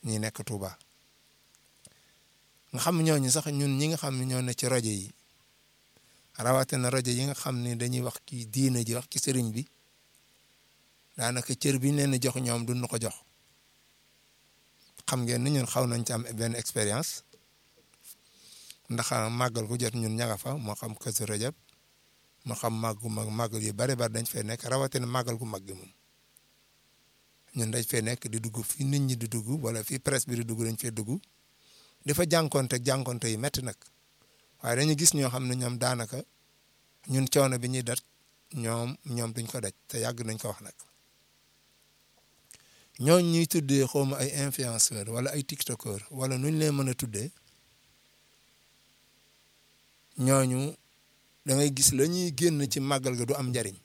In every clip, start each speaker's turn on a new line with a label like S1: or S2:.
S1: ñi nekk Touba nga xam ñooñu sax ñun ñi nga xam ne ñoo ne ci rajo yi rawatina rajo yi nga xam ne dañuy wax ci diina ji wax ci sëriñ bi daanaka cër bi ñu leen jox ñoom duñ ko jox xam ngeen ni ñun xaw nañ ci am benn expérience ndax màggal gu jot ñun ña nga fa moo xam Kazu Rajab moo xam màggu mag màggal yu bari bari dañ fay nekk rawatina màggal gu mag gi moom ñun dañ fay nekk di dugg fi nit ñi di dugg wala fi presse bi di dugg dañ fay dugg dafa jànkonte jànkonte yi métti nag waaye dañu gis ñoo xam ne ñoom daanaka ñun coono bi ñuy dat ñoom ñoom duñ ko daj te yàgg nañ ko wax nag ñooñ ñuy tuddee xawma ay influenceur wala ay tiktokeur wala nuñ leen mën a tuddee ñooñu da ngay gis la ñuy génn ci màggal ga du am njariñ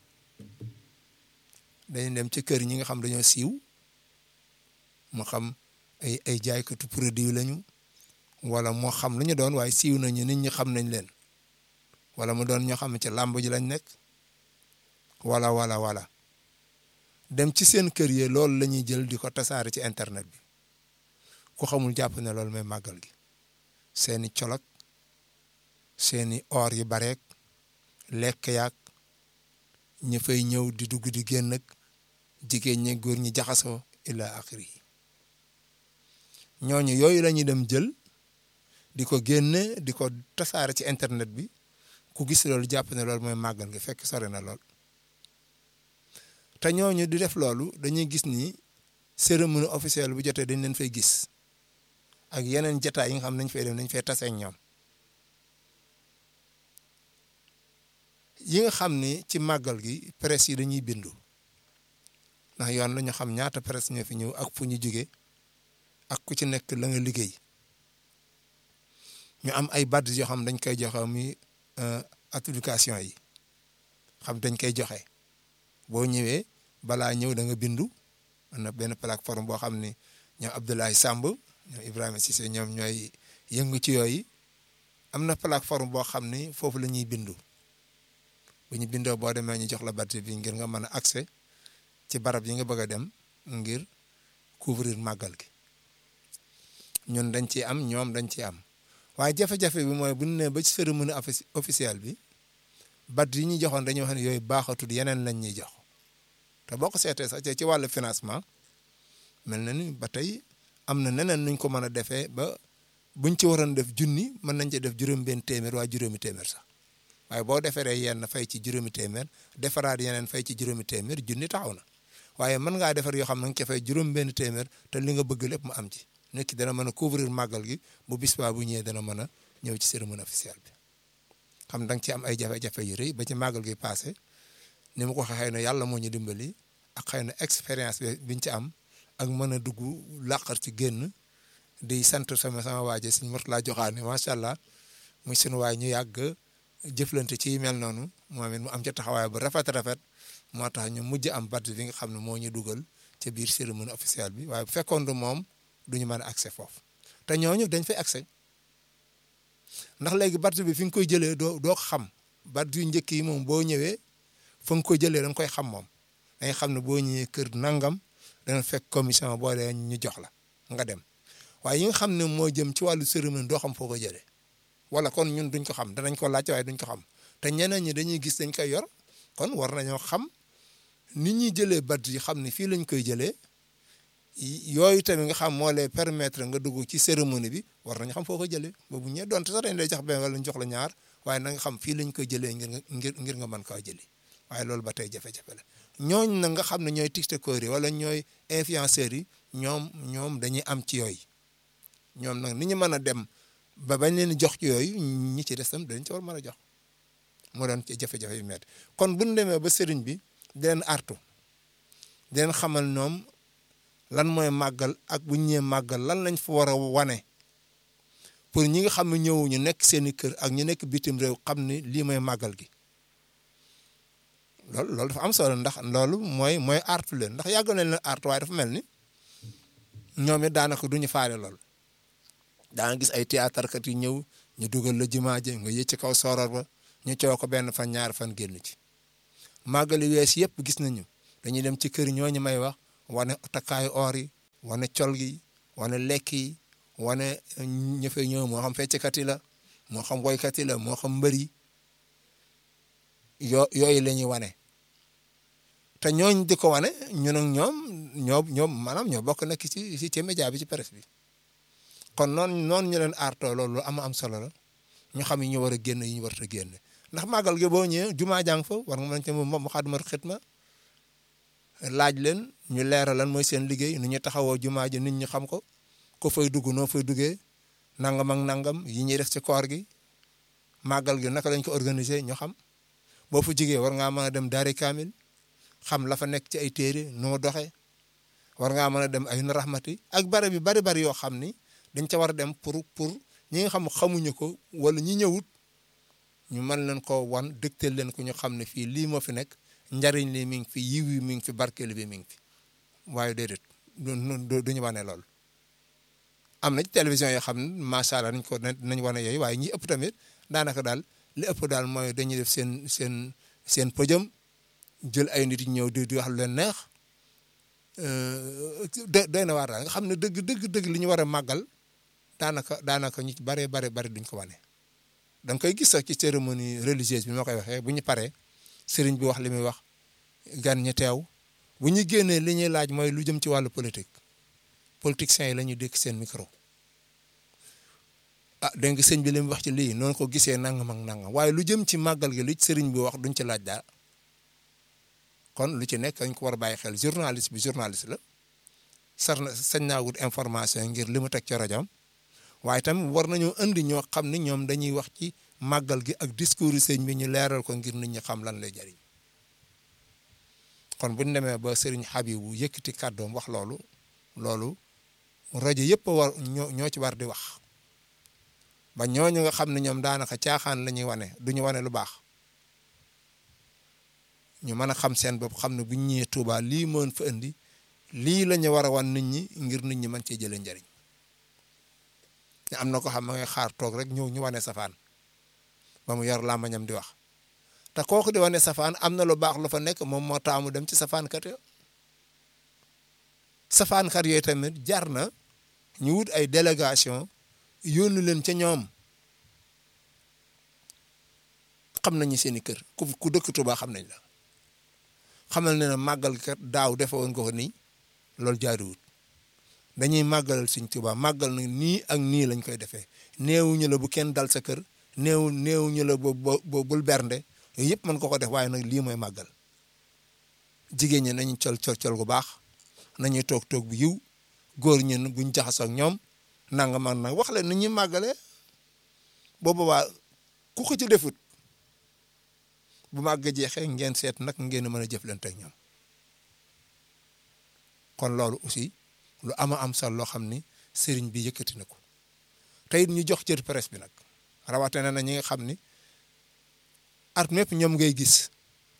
S1: dañuy dem ci kër ñi nga xam dañoo siiw mu xam ay ay jaaykatu produit lañu wala moo xam lu ñu doon waaye siiw nañu nit ñi xam nañ leen wala mu doon ñoo xam ne ci làmb ji lañ nekk wala wala wala dem ci seen kër yi loolu la ñuy jël di ko tasaare ci internet bi ku xamul jàpp ne loolu mooy màggal gi seeni colok seeni or yu bareek lekk yaak ñu fay ñëw di dugg di génn ak jigéen ñi góor ñi jaxasoo ila axiri yi ñooñu yooyu la ñuy dem jël di ko génne di ko tasaare ci internet bi ku gis loolu jàpp ne loolu mooy màggal gi fekk sore na lool te ñooñu di def loolu dañuy gis ni cérémonie officielle bu jotee dañ leen fay gis ak yeneen jotaay yi nga xam nañ fay dem nañ fay tase ak ñoom yi nga xam ni ci màggal gi presse yi dañuy bindu ndax yoon la ñu xam ñaata presse ñoo fi ñëw ak fu ñu jóge ak ku ci nekk la nga liggéey ñu am ay badge yoo xam dañ koy joxe muy application yi xam dañ koy joxe boo ñëwee balaa ñëw da nga bindu am na benn plateforme boo xam ni ñoom Abdoulaye Samb ñoom Ibrahima Cissé ñoom ñooy yëngu ci yooyu am na plateforme boo xam ni foofu la ñuy bindu bu ñu bindoo boo demee ñu jox la badge bi ngir nga mën a accès ci barab yi nga bëgg a dem ngir couvrir màggal gi ñun dañ ciy am ñoom dañ ciy am waaye jafe-jafe bi mooy bu ñu nee ba ci cérémonie officielle bi badge yi ñuy joxoon dañuy wax ne yooyu baaxatul yeneen lañ ñuy jox te boo ko seetee sax ci wàllu financement mel na ni ba tey am na neneen nuñ ko mën a defee ba buñ ci waroon def junni mën nañ ci def juróom-benn téeméer waa juróomi téeméer sax waaye boo defaree yenn fay ci juróomi téeméer defaraat yeneen fay ci juróomi téeméer junni taxaw na waaye mën ngaa defar yoo xam ne nga ca fay juróom-benn téeméer te li nga bëgg lépp mu am ci nit ki dana mën a couvrir màggal gi bu bis baa bu ñëwee dana mën a ñëw ci cérémonie officielle bi xam da nga ci am ay jafe-jafe yu rëy ba ci màggal gi passé ni ma ko waxee xëy na yàlla moo ñu dimbali ak xëy na expérience bi biñ ci am ak mën a dugg làqar ci génn di sant sama sama waaje suñ mot laa joxaane macha allah muy suñu waay ñu yàgg jëflante ci mel noonu moom it mu am ca taxawaay bu rafet rafet moo tax ñu mujj am badge bi nga xam ne moo ñu dugal ca biir cérémonie officielle bi waaye bu fekkoon du moom duñu mën a accès foofu te ñooñu dañ fay accès ndax léegi badge bi fi nga koy jëlee doo doo xam badge yu njëkk yi moom boo ñëwee fa nga koy jëlee da nga koy xam moom danga xam ne boo ñëwee kër nangam dana fekk commission boo dee ñu jox la nga dem waaye yi nga xam ne moo jëm ci wàllu cérémonie doo xam foo ko jëlee wala kon ñun duñ ko xam danañ ko laajte waaye duñ ko xam te ñeneen ñi dañuy gis dañ koy yor kon war nañoo xam nit ñuy jëlee badge yi xam ne fii lañ koy jëlee yooyu tamit nga xam moo lay permettre nga dugg ci cérémonie bi war nañu xam foo ko jëlee boobu ñee donte sax dañ lay jox benn wala ñu jox la ñaar waaye na nga xam fii lañ koy jëlee ngir nga ngir ngir nga mën kaa jëli waaye loolu ba tey jafe-jafe la ñooñ na nga xam ne ñooy tiktokeur yi wala ñooy influenceurs yi ñoom ñoom dañuy am ci yooyu ñoom nag ni ñu mën a dem ba bañ leen jox ci yooyu ñi ci des tam dañ ci war mën a jox moo doon ci jafe-jafe yu métti kon bu ñu demee ba sëriñ bi di leen artu di leen xamal ñoom lan mooy màggal ak bu ñu ñëwee màggal lan lañ fa war a wane pour ñi nga xam ne ñëwuñu nekk seen i kër ak ñu nekk bitim réew xam ni lii mooy màggal gi loolu loolu dafa am solo ndax loolu mooy mooy artu leen ndax yàgg nañ leen artu waaye dafa mel ni ñoom it daanaka duñu faale lool daa nga gis ay théâtre kat yu ñëw ñu dugal la jumaa ji nga yëcc ci kaw soror ba ñu coow ko benn fan ñaar fan génn ci màggali wees yëpp gis nañu dañuy dem ci kër ñooñu may wax wane takkaayu or yi wane col gi wane lekk yi wane ña fay ñëw moo xam fecckat yi la moo xam woykat yi la moo xam mbër yi yoo yooyu la ñuy wane te ñooñ di ko wane ñun ak ñoom ñoo ñoom maanaam ñoo bokk nekk ci ci ci média bi ci presse bi kon noonu noonu ñu leen aartoo loolu lu am am solo la ñu xam yi ñu war a génn yi ñu warut a génn ndax màggal gi boo ñëwee jumaa jàng fa war nga mën ci mu xadumatu xitma laaj leen ñu leeral lan mooy seen liggéey nu ñu taxawoo jumaa ji nit ñi xam ko ko fay dugg noo fay duggee nangam ak nangam yi ñuy def ci koor gi màggal gi naka lañ ko organiser ñu xam boo fa jigee war ngaa mën a dem daari kaamil xam la fa nekk ci ay téere nu mu doxee war ngaa mën a dem ay na raxmati ak bare bi bari bari yoo xam ni dañ ca war a dem pour pour ñi nga xam xamuñu ko wala ñi ñëwut ñu mën leen ko wan dëgtal leen ko ñu xam ne fii lii moo fi nekk njariñ li mi ngi fi yiw yi mi ngi fi barkeel bi mi ngi fi waaye déedéet du duñu wane loolu am na ci télévision yoo xam ne macha allah nañ ko nañ wane yooyu waaye ñi ëpp tamit daanaka daal li ëpp daal mooy dañuy def seen seen seen podium jël ay nit ñëw di di wax lu leen neex doy na waar daal nga xam ne dëgg dëgg dëgg li ñu war a màggal daanaka daanaka ñu bare bare bari duñ ko wane. da nga koy gis sax ci cérémonie religieuse bi ma koy waxee bu ñu paree sëriñ bi wax li muy wax gan ñi teew bu ñu génnee li ñuy laaj mooy lu jëm ci wàllu politique politiciens yi la ñuy dékk seen micro. ah dégg nga sëñ bi li mu wax ci lii noonu ko gisee nangam ak nangam waaye lu jëm ci màggal gi lu sëriñ bi wax duñ ci laaj daal kon lu ci nekk dañ ko war a bàyyi xel journaliste bi journaliste la sar na sañ naa wut information ngir li mu teg ci rajoom waaye tam war nañoo indi ñoo xam ne ñoom dañuy wax ci màggal gi ak discours yi sëñ bi ñu leeral ko ngir nit ñi xam lan lay jariñ kon bu ñu demee ba sëriñ Habibu yëkkati kàddoom wax loolu loolu rajo yëpp a war ñoo ñoo ci war di wax ba ñooñu nga xam ne ñoom daanaka caaxaan la ñuy wane du ñu wane lu baax ñu mën a xam seen bopp xam ne bu ñu ñëwee Touba lii mën fa indi lii la ñu war a wan nit ñi ngir nit ñi mën cee jëlee njëriñ te am na ko xam ma ngay xaar toog rek ñëw ñu wane safaan ba mu yor làmmañam di wax te kooku di wane safaan am na lu baax lu fa nekk moom moo taamu dem ci safaankat yo safaankat yooyu tamit jar na ñu wut ay délégation yónni leen ca ñoom xam nañu seen i kër ku ku dëkk Touba xam nañ la xamal ne ne màggal kat daaw defe woon nga ko nii loolu jaaduwut dañuy màggalal suñ Touba màggal na nii ak nii lañ koy defee néewuñu la bu kenn dal sa kër néew néewuñu la bo bo bul bernde yooyu yëpp mën ko ko def waaye nag lii mooy màggal jigéen ñi nañu col col col gu baax nañuy toog toog bu yiw góor ñi buñ jaxasoo ak ñoom nanga man nag wax leen ni ñuy màggalee boobu waa ku ko ci defut bu màgg jeexee ngeen seet nag ngeen mën a jëflante ak ñoom kon loolu aussi lu ama am solo loo xam ni sëriñ bi yëkkati na ko te it ñu jox cër presse bi nag rawatina na ñi nga xam ni at mépp ñoom ngay gis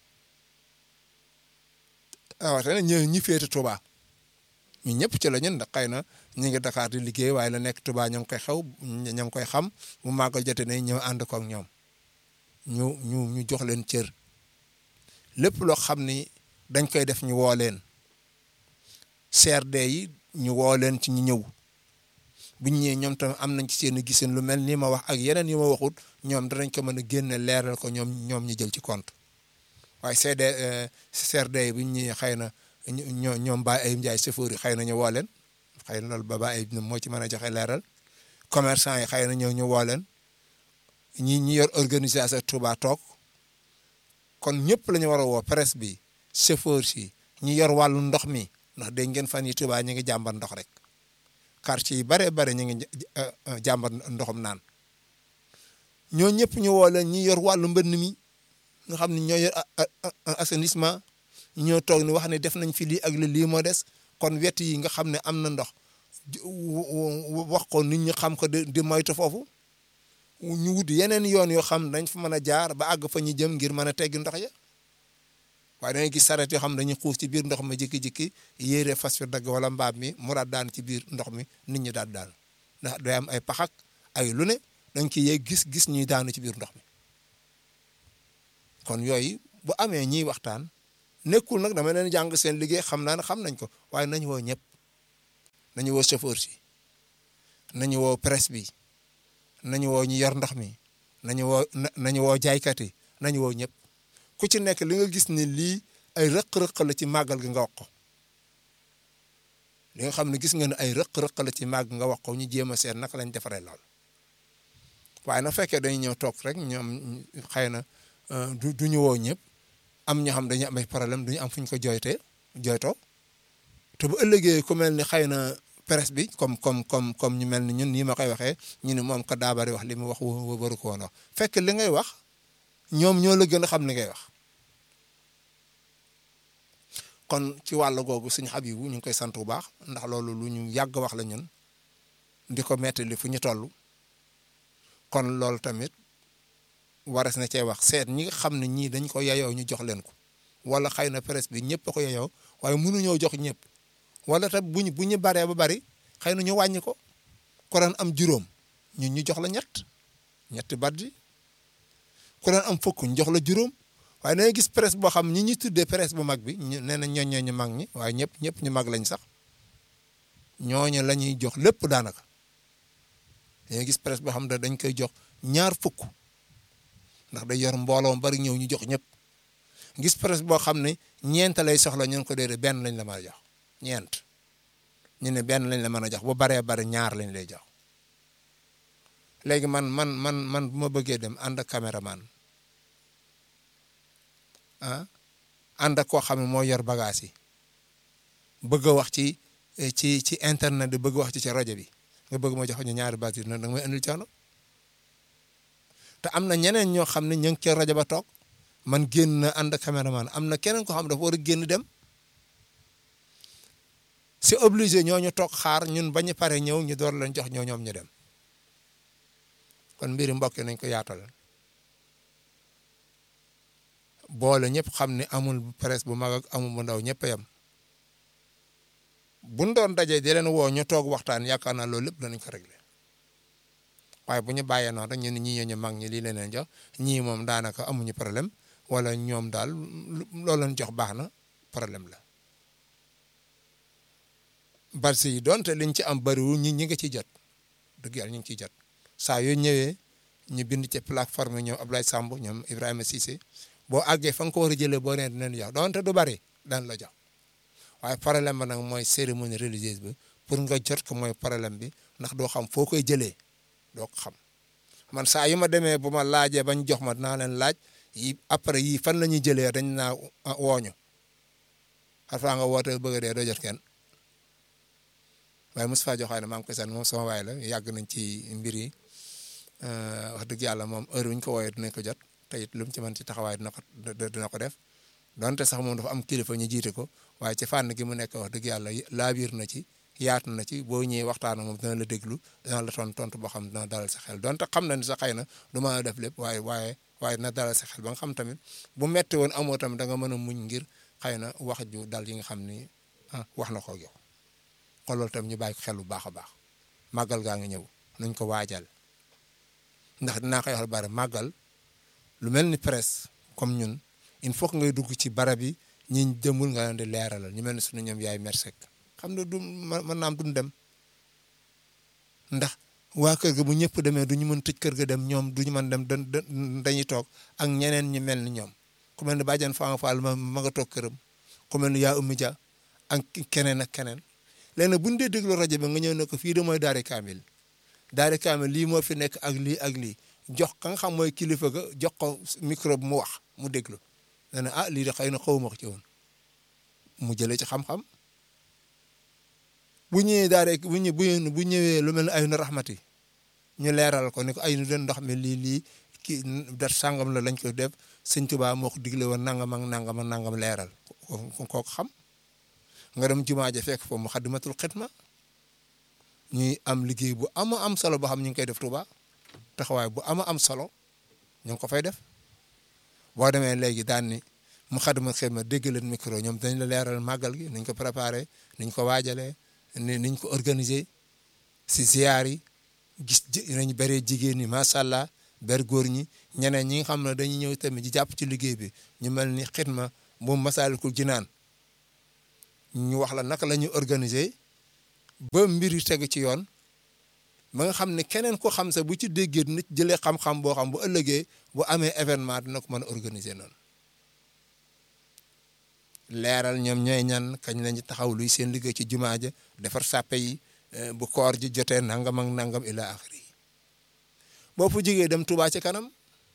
S1: rawatina ñë ñi féete Touba ñu ñëpp ci la ñun ndax xëy na ñu ngi Dakar di liggéey waaye la nekk Touba ñoo ngi koy xew ñoo ngi koy xam bu màggal jotee ne ñëw ànd ko ak ñoom ñu ñu ñu jox leen cër lépp loo xam ni dañ koy def ñu woo leen CRD yi ñu woo leen ci ñu ñëw bu ñu ñëwee ñoom tamit am nañ ci seen gisin lu mel ni ma wax ak yeneen yi ma waxut ñoom danañ ko mën a génne leeral ko ñoom ñoom ñu jël ci compte waaye CD CRD yi bu ñu ñëwee xëy na ñoo ñoom Baye Ayib Ndiaye chauffeur yi xëy na ñu woo leen xëy na loolu ba Baye Ayib moo ci mën a joxe leeral commerçant yi xëy na ñëw ñu woo leen ñi ñi yor organisation Touba toog kon ñëpp la ñu war a woo presse bi chauffeur si ñi yor wàllu ndox mi ndax dégg ngeen fan yi Touba ñu ngi jàmbat ndox rek quartier yi bare bare ñu ngi jàmbat ndoxum naan ñoo ñëpp ñu woo leen ñi yor wàllu mbënn mi nga xam ne ñoo yor assainissement ñoo toog ni wax ne def nañ fi lii ak lii moo des kon wet yi nga xam ne am na ndox wax ko nit ñi xam ko di moytu foofu ñu wut yeneen yoon yoo xam dañ fa mën a jaar ba àgg fa ñu jëm ngir mën a teggi ndox ya waaye dangay gis saret yoo xam dañuy xuus ci biir ndox mi jikki-jikki yéere fas fi dagg wala mbaam mi mu daal daan ci biir ndox mi nit ñi daal daan ndax day am ay paxak ay lu ne dañ ciy yee gis gis ñuy daanu ci biir ndox mi kon yooyu bu amee ñiy waxtaan nekkul nag dama leen jàng seen liggéey xam naa ne xam nañ ko waaye nañ woo ñëpp nañu woo chauffeur si nañu woo presse bi nañu woo ñu yor ndox mi nañu woo nañu woo jaaykat yi nañu woo ñëpp ku ci nekk li nga gis ni lii ay rëq-rëq la ci màggal gi nga wax ko li nga xam ne gis nga ne ay rëq-rëq la ci màgg nga wax ko ñu jéem a seet naka lañ defaree lool waaye na fekkee dañuy ñëw toog rek ñoom xëy na du du ñu woo ñëpp am ñoo xam dañuy am ay problème duñu am fu ñu ko jooytee jooytoo te bu ëllëgee ku mel ni xëy na presse bi comme comme comme comme ñu mel ni ñun nii ma koy waxee ñu ne moom ka daa bari wax li mu wax waru ko woon wax fekk li ngay wax ñoom ñoo la gën a xam li ngay wax kon ci wàll googu suñu Habibu ñu ngi koy sant bu baax ndax loolu lu ñu yàgg wax la ñun di ko mettali fu ñu toll kon loolu tamit waras na cee wax seet ñi nga xam ne ñii dañ ko yayoo ñu jox leen ko wala xëy na presse bi ñëpp a ko yayoo waaye mënuñoo jox ñëpp wala tam bu ñu bu ñu baree ba bari xëy na ñu wàññi ko ku daan am juróom ñun ñu jox la ñett ñetti baddi ku daan am fukk ñu jox la juróom waaye da ngay gis presse boo xam ñi ñuy tuddee presse bu mag bi ñu nee na ñooñu ñu mag ñi waaye ñëpp ñëpp ñu mag lañ sax ñooñu la ñuy jox lépp daanaka da ngay gis presse boo xam ne dañ koy jox ñaar fukk ndax day yor mbooloo bari ñëw ñu jox ñëpp gis presse boo xam ne ñeent lay soxla ñu ko déedéet benn lañ la mën a jox ñeent ñu ne benn lañ la mën a jox bu baree bari ñaar lañ lay jox léegi man man man man bu ma bëggee dem ànd ak caméraman ah ànd ak koo xam ne moo yor bagage yi bëgg a wax ci ci ci internet bi bëgg wax ci ci rajo bi nga bëgg ma jox ñu ñaari baat yi nag da nga may indil coono te am na ñeneen ñoo xam ne ñu ngi ca rajo ba toog man génn na ànd ak caméraman am na keneen ko xam dafa war a génn dem c'est obligé ñooñu toog xaar ñun bañu pare ñëw ñu door leen jox ñoo ñoom ñu dem kon mbiri mbokk nañ ko yaatal boole ñëpp xam ne amul presse bu mag ak amul bu ndaw ñëpp a yem buñ doon dajee di leen woo ñu toog waxtaan yaakaar naa loolu lépp danañ ko réglé waaye bu ñu bàyyee noonu rek ñu ne ñii ñu mag ñi lii leen leen jox ñii moom daanaka amuñu problème wala ñoom daal loolu leen jox baax na problème la barsi yi doonte liñ ci am bariwul ñi ñi nga ciy jot dëgg yàlla ñu ngi ciy jot saa yoo ñëwee ñu bind ci plateforme ñoom Abdoulaye Samb ñoom Ibrahima Cissé boo àggee fa nga ko war a jëlee boo nee dinañ jox doonte du bari daan la jox waaye problème ba nag mooy cérémonie religieuse bi pour nga jot ko mooy problème bi ndax doo xam foo koy jëlee doo ko xam man saa yu ma demee bu ma laajee bañ jox ma dinaa leen laaj yi après yii fan la ñuy jëlee dañ naa wooñu xarfaa nga woote bëgg a dee doo jot kenn waaye Moustapha Diokhané maa ngi koy sant moom sama waay la yàgg nañ ci mbir yi wax dëgg yàlla moom heure wu ñu ko wooyee dinañ ko jot te it lu mu ci mën ci taxawaay dina ko dina ko def donte sax moom dafa am kilifa ñu jiite ko waaye ci fànn gi mu nekk wax dëgg yàlla laabiir na ci yaatu na ci boo ñëwee waxtaan ak moom dina la déglu dina la tontu tontu boo xam dina dalal sa xel donte xam na ni sa xëy na du mën a def lépp waaye waaye waaye dina dalal sa xel ba nga xam tamit bu metti woon amoo tamit da nga mën a muñ ngir xëy na wax ju dal yi nga xam ni ah wax na ko yow kon loolu tam ñu bàyyi ko xel bu baax a baax màggal gaa ngi ñëw nuñ ko waajal ndax dinaa koy wax bari màggal lu mel ni presse comme ñun il faut que ngay dugg ci barab yi ñi demul nga leen di leeralal ñu mel ni suñu ñoom yaay mersek xam ne du mën naam duñ dem ndax waa kër ga bu ñëpp demee du ñu mën tëj kër ga dem ñoom du ñu mën dem dañuy toog ak ñeneen ñi mel ni ñoom ku mel ni bàjjan Fama Fall ma ma nga toog këram ku mel ni yaa ummi ja ak keneen ak keneen léegi nag bu ñu dee déglu rajo bi nga ñëw ne ko fii de mooy Daara Kamil Daara Kamil lii moo fi nekk ak lii ak lii jox ka nga xam mooy kilifa ga jox ko micro bi mu wax mu déglu nee na ah lii de xëy na xaw ma ko ci woon mu jëlee ci xam-xam bu ñëwee Daara bu ñu bu ñëwee lu mel ne ay nu raxmati ñu leeral ko ni ko ay nu den ndox mi lii lii kii dat sàngam la lañ ko def sëñ Tuubaa moo ko digle woon nangam ak nangam ak nangam leeral kooku xam. nga dem jumaa ja fekk foofu mu xaddimatul xidma ñuy am liggéey bu ama am solo boo xam ñu ngi koy def Touba taxawaay bu ama am solo ñu ngi ko fay def boo demee léegi daan ni mu xaddimatul xidma dégg leen micro ñoom dañ la leeral màggal gi niñ ko préparé niñ ko waajalee ni niñ ko organiser si ziar yi gis nañ bëree jigéen ñi macha allah ber góor ñi ñeneen ñi nga xam ne dañuy ñëw tamit di jàpp ci liggéey bi ñu mel ni xidma bu Masaalikul Jinaan ñu wax la naka la ñuy organiser ba mbir yi tegu ci yoon ba nga xam ne keneen ko xam sa bu ci déggee nit jëlee xam-xam boo xam bu ëllëgee bu amee événement dina ko mën a organiser noonu leeral ñoom ñooy ñan kañ lañu taxaw luy seen liggéey ci jumaa ja defar sàppe yi bu koor ji jotee nangam ak nangam ila axiri yi boo fu jigee dem Touba ci kanam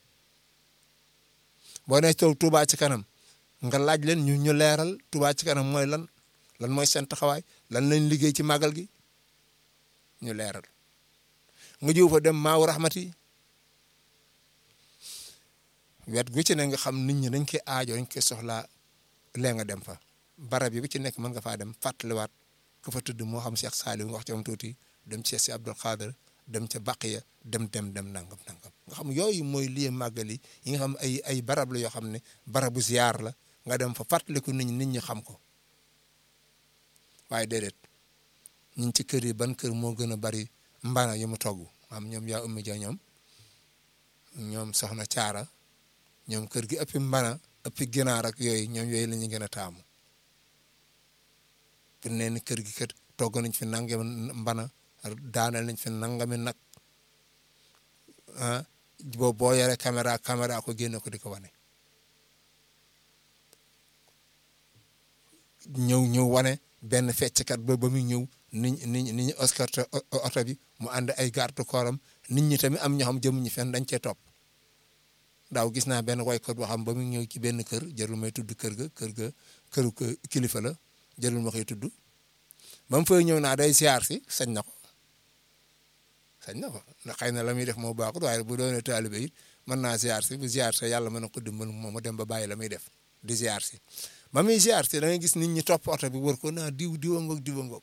S1: boo nee toog Touba ci kanam nga laaj leen ñu ñu leeral Touba ci kanam mooy lan lan mooy seen taxawaay lan lañ liggéey ci màggal gi ñu leeral nga jiw fa dem maaw raxmati wet gu ci ne nga xam nit ñi dañ koy aajoo dañ koy soxlaa lee nga dem fa barab yi bu ci nekk mën nga faa dem fàttaliwaat ku fa tudd moo xam Cheikh Saliou nga wax ci am tuuti dem ci Cheikh si Abdoul Khader dem ca Baqiya dem dem dem nangam nangam nga xam yooyu mooy lii màggal yi yi nga xam ay ay barab la yoo xam ne barabu ziar la nga dem fa fàttaliku nit ñi nit ñi xam ko waaye déedéet ñun ci kër yi ban kër moo gën a bari mbana yu mu togg am ñoom yaa ummi ja ñoom ñoom soxna caara ñoom kër gi ëppi mbana ëppi ginaar ak yooyu ñoom yooyu la ñu gën a taamu pour nee ni kër gi kat togg nañ fi nangami mbana daanal nañ fi nangami nag ah boo boo yore caméra caméra ko génne ko di ko wane ñëw ñëw wane benn fecckat ba ba muy ñëw nit ñi nit ñi escorté oto bi mu ànd ay garde corps am nit ñi tamit am ñoo xam jëmuñu fenn dañ cee topp daaw gis naa benn waykat boo xam ba muy ñëw ci benn kër jarul may tudd kër ga kër ga këru kilifa la jarul ma koy tudd ba mu fay ñëw naa day ziar si sañ na ko sañ na ko ndax xëy na la muy def moo baaxul waaye bu doonee taalibe it mën naa ziar si bu ziar si yàlla mën na ko dimbal moom mu dem ba bàyyi la muy def di ziar si ba muy ziar si da ngay gis nit ñi topp oto bi wër ko naa diw diwa ngoog diwa ngoog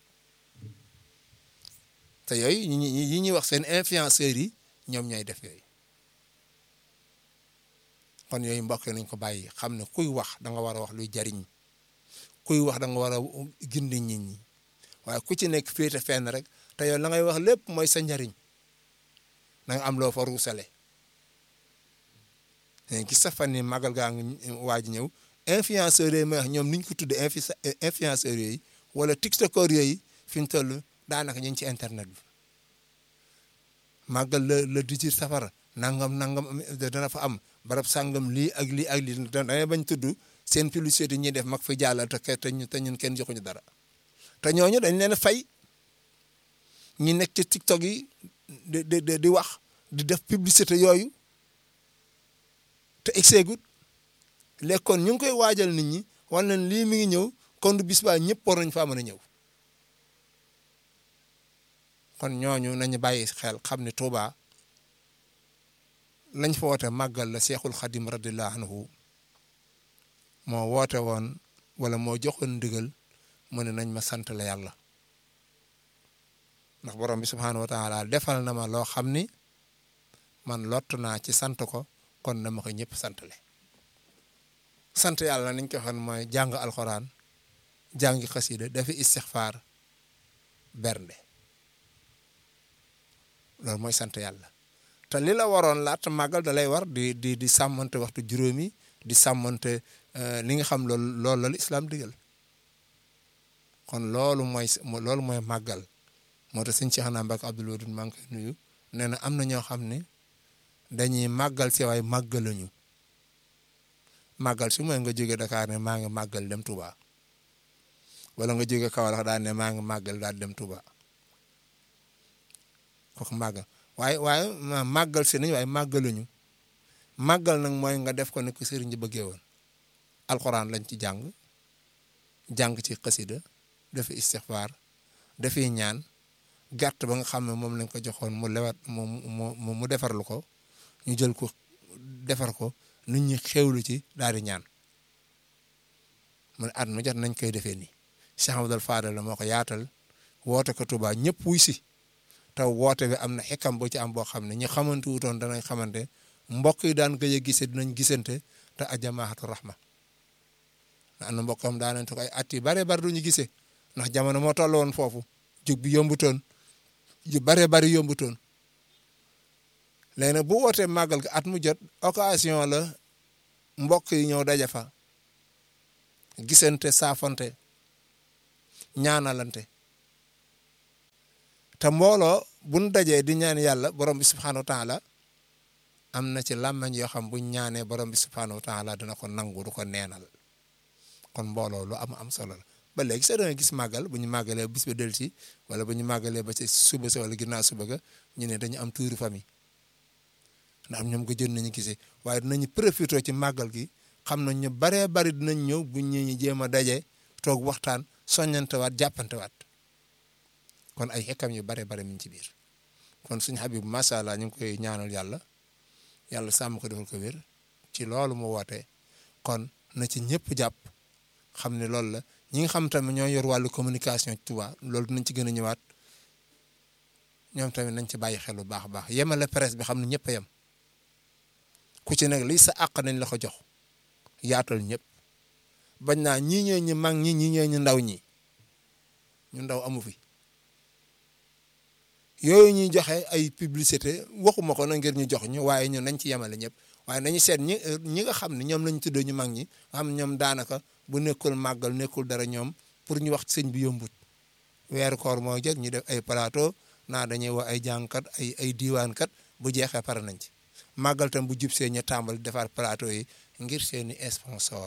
S1: te yooyu ñi ñi ñuy wax seen influenceurs yi ñoom ñooy def yooyu kon yooyu mbokk nañ ko bàyyi xam ne kuy wax da nga war a wax luy jariñ kuy wax da nga war a gindi nit ñi waaye ku ci nekk féete fenn rek te yow la ngay wax lépp mooy sa njariñ da nga am loo fa ruusale gis sa fan ni magal gaa ngi waaj ñëw influenceurs yooyu may wax ñoom niñ ko tudde influenceurs yooyu wala tiktokers yooyu fi mu toll daanaka ñu ngi ci internet bi màggal la le 18 safara nangam nangam dana fa am barab sàngam lii ak lii ak lii dangay bañ tudd seen publicité ñuy def mag fi jàllal te te ñun kenn joxuñu dara te ñooñu dañ leen fay ñi nekk ci tiktok yi di di di wax di def publicité yooyu te exegut léegi kon ñu ngi koy waajal nit ñi wan leen lii mi ngi ñëw kon du bis baa ñëpp war nañ faa mën a ñëw kon ñooñu nañu bàyyi xel xam ne Touba lañ fa woote màggal la Seexul Xadim radiyallahu anhu moo woote woon wala moo joxoon ndigal mu ne nañ ma sant la yàlla ndax borom bi subhaanahu wa taala defal na ma loo xam ni man lott naa ci sant ko kon na ma ko ñëpp santale sant yàlla niñ ko waxoon mooy jàng alxuraan jàngi xasida dafi istixfaar bernde loolu mooy sant yàlla te li la waroon laata màggal da lay war di di di sàmmante waxtu juróomi di sàmmante li nga xam loolu loolu la islam digal kon loolu mooy loolu mooy màggal moo tax sëñ Cheikh Naa Mbacke Abdoul Wadoud maa ngi koy nuyu nee na am na ñoo xam ne dañuy màggal si waaye màggaluñu màggal su mooy nga jóge Dakar ne maa ngi màggal dem Touba wala nga jóge Kaolack daal ne maa ngi màggal daal dem Touba kooku màggal waaye waaye màggal si nañu waaye màggaluñu màggal nag mooy nga def ko ne ko sëriñ ji bëggee woon alxuraan lañ ci jàng jàng ci xasida dafa istixfaar dafay ñaan gàtt ba nga xam ne moom lañ ko joxoon mu lewat mu mu mu defarlu ko ñu jël ko defar ko nit ñi xewlu ci daal di ñaan mu ne at mu jot nañ koy defee nii Cheikh Abdoul Fadal la moo ko yaatal woote ko Touba ñëpp wuy si te woote bi am na xikam boo ci am boo xam ne ñi xamante wutoon danañ xamante mbokk yi daan gëj a gise dinañ gisante te ajamaatu rahma na am na mbokkam daa nañ ko ay at yu bare bari duñu gisee ndax jamono moo toll woon foofu jug bi yombutoon yu bare bari yombutoon léegi nag bu wootee màggal ga at mu jot occasion la mbokk yi ñëw daja fa gisante saafante ñaanalante te mbooloo buñ dajee di ñaan yàlla borom bi subxanahu wa taala am na ci làmmañ yoo xam buñ ñaanee borom bi subxanahu wa taala dina ko nangu du ko neenal kon mbooloo lu am am solo la ba léegi sax da nga gis màggal bu ñu màggalee bis ba dellu si wala bu ñu màggalee ba ci suba sa wala ginnaaw suba ga ñu ne dañu am tuuru famille ndax ñoom ko jën nañu gisee waaye dinañu profité ci màggal gi xam nañ ñu baree bari dinañ ñëw bu ñu ñu jéem a daje toog waxtaan soññantewaat jàppantewaat kon ay xekkam yu bare bare mi ngi ci biir kon suñu Habib macha allah ñu ngi koy ñaanal yàlla yàlla sàmm ko defal ko wér ci loolu mu woote kon na ci ñëpp jàpp xam ne loolu la ñi nga xam tamit ñoo yor wàllu communication ci Touba loolu dinañ ci gën a ñëwaat ñoom tamit nañ ci bàyyi xel bu baax a baax yemale presse bi xam ne ñëpp a yem ku ci nekk lii sa àq nañ la ko jox yaatal ñëpp bañ naa ñii ñooy ñu mag ñi ñii ñooy ñu ndaw ñi ñu ndaw amu fi yooyu ñuy joxe ay publicité waxuma ko na ngir ñu jox ñu waaye ñun nañ ci yemale ñëpp waaye nañu seet ñi ñi nga xam ne ñoom lañ tuddee ñu mag ñi xam ñoom daanaka bu nekkul màggal nekkul dara ñoom pour ñu wax sëñ bi yombut weeru koor moo jëg ñu def ay plateau naa dañuy wax ay jàngkat ay ay diiwaankat bu jeexee pare nañ ci màggal tam bu jub see ñu tàmbali defar plateau yi ngir seeni sponsor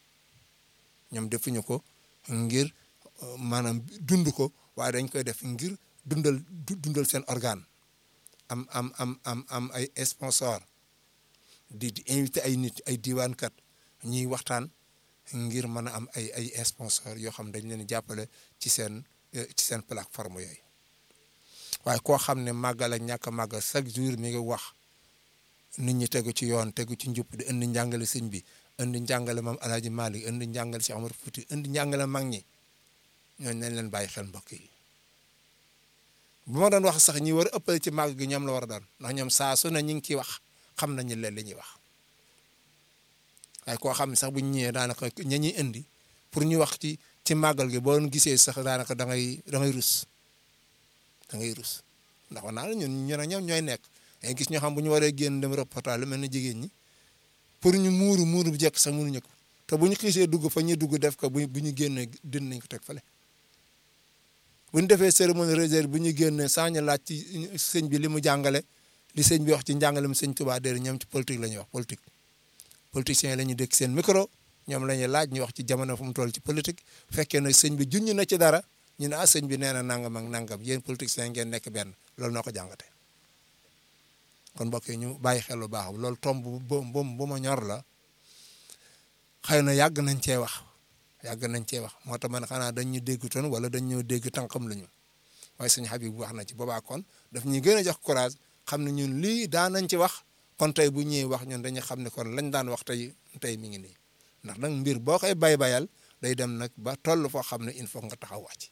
S1: ñoom defuñu ko ngir maanaam dund ko waaye dañ koy def ngir dundal dundal seen organe am am am am am ay sponsor di di invité ay nit ay diiwaankat ñuy waxtaan ngir mën a am ay ay sponsor yoo xam dañ leen jàppale ci seen ci seen plateforme yooyu waaye koo xam ne màggal ak ñàkk a màggal chaque jour mi ngi wax nit ñi tegu ci yoon tegu ci njub di indi njàngale sëñ bi indi njàngale maam Alaaji Malik indi njàngale si Amar Fuuti indi njàngale mag ñi ñooñu nañ leen bàyyi xel mbokk yi bu ma doon wax sax ñi war a ëppale ci màgg gi ñoom la war a doon ndax ñoom saa su ne ñu ngi ciy wax xam nañu leen li ñuy wax waaye koo xam ne sax bu ñu ñëwee daanaka ña ñuy indi pour ñu wax ci ci màggal gi boo gisee sax daanaka da ngay da ngay rus da ngay rus ndax wax naa la ñun ñu ne ñoom ñooy nekk dañuy gis ñoo xam bu ñu waree génn dem reportage lu mel ne jigéen ñi pour ñu muuru muuru bu jekk sax mënuñu ko te bu ñu xiisee dugg fa ñuy dugg def ko bu bu ñu génnee din nañ ko teg fale bu ñu defee cérémonie réserve bu ñu génnee saa ñu laaj ci sëñ bi li mu jàngale li sëñ bi wax ci njàngale mu sëñ Tuubaa déedéet ñoom ci politique la ñuy wax politique politiciens yi la ñuy dégg seen micro ñoom la ñuy laaj ñu wax ci jamono fu mu toll ci politique fekkee ne sëñ bi junñ na ci dara ñu ne ah sëñ bi nee na nangam ak nangam yéen politiciens ngeen nekk benn loolu noo ko jàngate kon mbokk yi ñu bàyyi xel lu baax loolu tomb bu bu bu ma ñor la xëy na yàgg nañ cee wax yàgg nañ cee wax moo tax man xanaa dañ ñu dégg toon wala dañ ñoo dégg tànkam la ñu waaye sëñ Habib wax na ci boobaa kon daf ñuy gën a jox courage xam ne ñun lii daan nañ ci wax kon tey bu ñëwee wax ñun dañuy xam ne kon lañ daan wax tey tey mi ngi nii ndax nag mbir boo koy bay bayal day dem nag ba toll foo xam ne il faut nga taxaw wàcc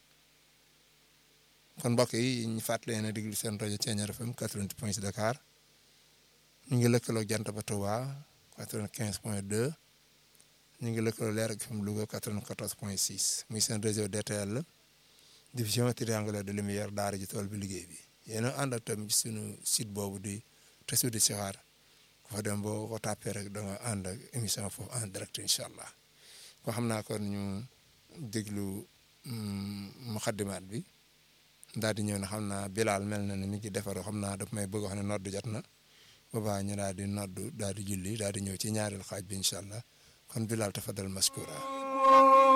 S1: kon mbokk yi ñu fàttali leen a déglu seen rajo Thiéniere FM 88 point 6 Dakar ñu ngi lëkkaloo jant ba Touba 95 point 2 ñu ngi lëkkaloo Leer ak FM Louga 94 point 6 muy seen réseau DTL division triangulaire de lumière daara ji tool bi liggéey bi yéen a ànd ak tamit suñu site boobu di Tassoudi di Sixaar ku fa dem boo ko tàppee rek da nga ànd ak émission foofu en direct incha allah ko xam naa kon ñu déglu muxaddimaat bi daal di ñëw na xam naa Bilal mel na ni mi ngi defaroo xam naa daf may bëgg wax ne noddu jot na boobaa ñu daal di noddu daal di julli daal di ñëw ci ñaareelu xaaj bi incha allah kon Bilal tafadal maskura